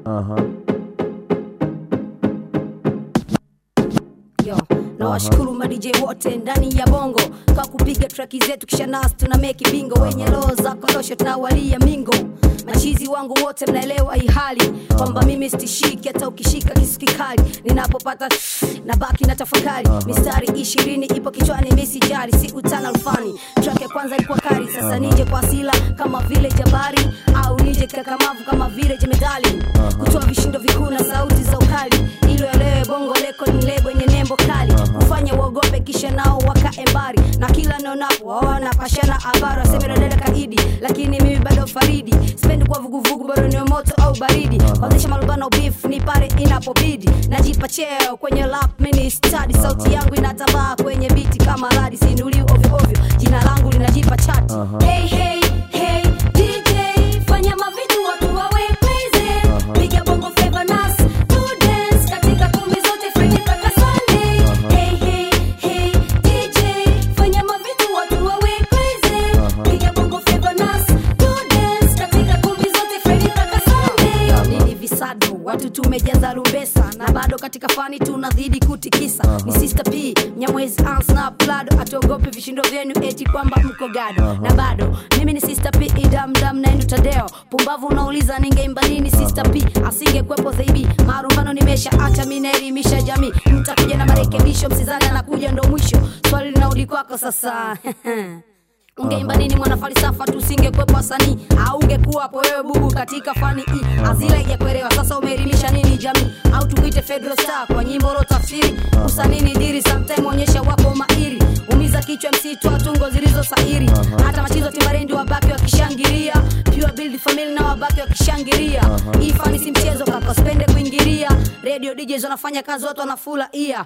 Yo, na washukuru ma DJ wote ndani ya bongo kwa kupiga traki zetu kisha nasi tuna meki bingo wenye roho za korosho tunawalia mingo machizi wangu wote mnaelewa hii hali kwamba mimi stishiki hata ukishika kisu kikali ninapopata na baki na tafakari mistari ishirini ipo kichwani misijari si utana rufani track ya kwanza ilikuwa kari sasa nije kwa asila kama vile jabari au nije kakamavu kama vile jemedali kutoa vishindo vikuu na sauti za ukali ilo elewe bongo leko ni lebo yenye nembo kali kufanya uogope kisha nao wakaembari na kila naonapo waona pashana habari waseme dada kaidi lakini mimi bado faridi sipendi kwa vuguvugu bado ni moto au baridi kuanzisha malubano beef ni pale inapobidi najipa cheo kwenye lap mini study sauti yangu inatambaa kwenye biti kama radi sinuli ovyo ovyo jina langu linajipa chati hey, hey, hey, DJ, fanya mavitu watu wawe crazy. Piga bongo flava nas, to dance katika kumbi zote Friday mpaka Sunday. Hey, hey, hey, DJ, fanya mavitu watu wawe crazy. Piga bongo flava nas, to dance katika kumbi zote Friday mpaka Sunday. Yo, nini visado watu tumejaza rumbesa na bado katika fani tunazidi kutikisa ni sister p mnyamwezi ansna plado atuogope vishindo vyenu eti kwamba mko gado na bado mimi ni sister p idamdam naendu tadeo pumbavu unauliza ningeimba nini sister p asingekwepo zaidi marumbano nimesha acha mi naelimisha jamii mtakuja na marekebisho msizani anakuja ndo mwisho swali linaudi kwako sasa ungeimba nini mwana falsafa tusingekwepo wasanii au ungekuwapo wewe bubu katika fani hii azila ijakuelewa sasa umeelimisha nini jamii au tukuite fedro star kwa nyimbo lo tafsiri usanii ni diri sometime onyesha wako mahiri umiza kichwa msitu wa tungo zilizo sahiri hata machizo timarendi wabaki wakishangilia pure build family na wabaki wakishangilia hii fani si mchezo kaka spende kuingilia radio DJs wanafanya kazi watu wanafula ia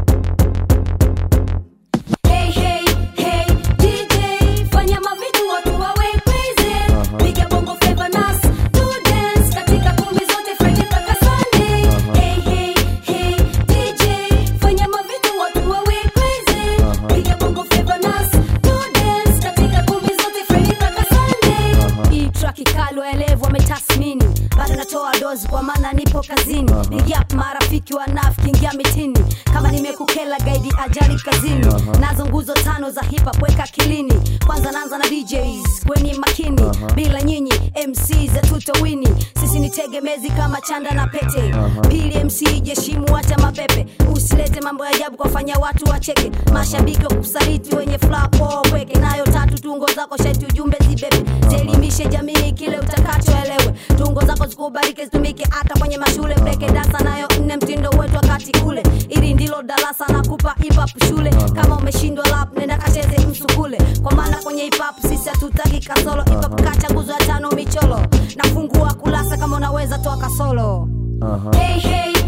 Hey, hey, hey, DJ, fanya mavitu watu wawe crazy. Piga bongo flava nas, to dance katika kumbi zote Friday mpaka Sunday. Hey, hey, hey, DJ, fanya mavitu watu wawe crazy. Piga bongo flava nas, to dance katika kumbi zote Friday mpaka Sunday. Hii track kali waelevu wametasmini bado natoa dozi kwa maana nipo kazini nigap marafiki wanafiki ingia mitini kama nimekukela gaidi ajali kazini nazo nguzo tano za hip hop weka kilini kwanza naanza na DJs kweni makini bila nyinyi MC za tutowini sisi ni tegemezi kama chanda na pete pili MC jeshimu wacha mapepe usilete mambo ya ajabu kwafanya watu wacheke mashabiki wa kusaliti wenye flapo weke nayo tatu tungo zako shati ujumbe zibebe zielimishe jamii kile utakachoelewe tungo zako zikubariki zitumike hata kwenye mashule breke dansa nayo nne mtindo wetu wakati ule ili ndilo darasa na kupa hip hop shule kama umeshindwa lap nenda kacheze msukule kwa maana kwenye hip hop sisi hatutaki kasolo hip hop kacha nguzo ya tano micholo nafungua kulasa kama unaweza toa kasolo hey, hey,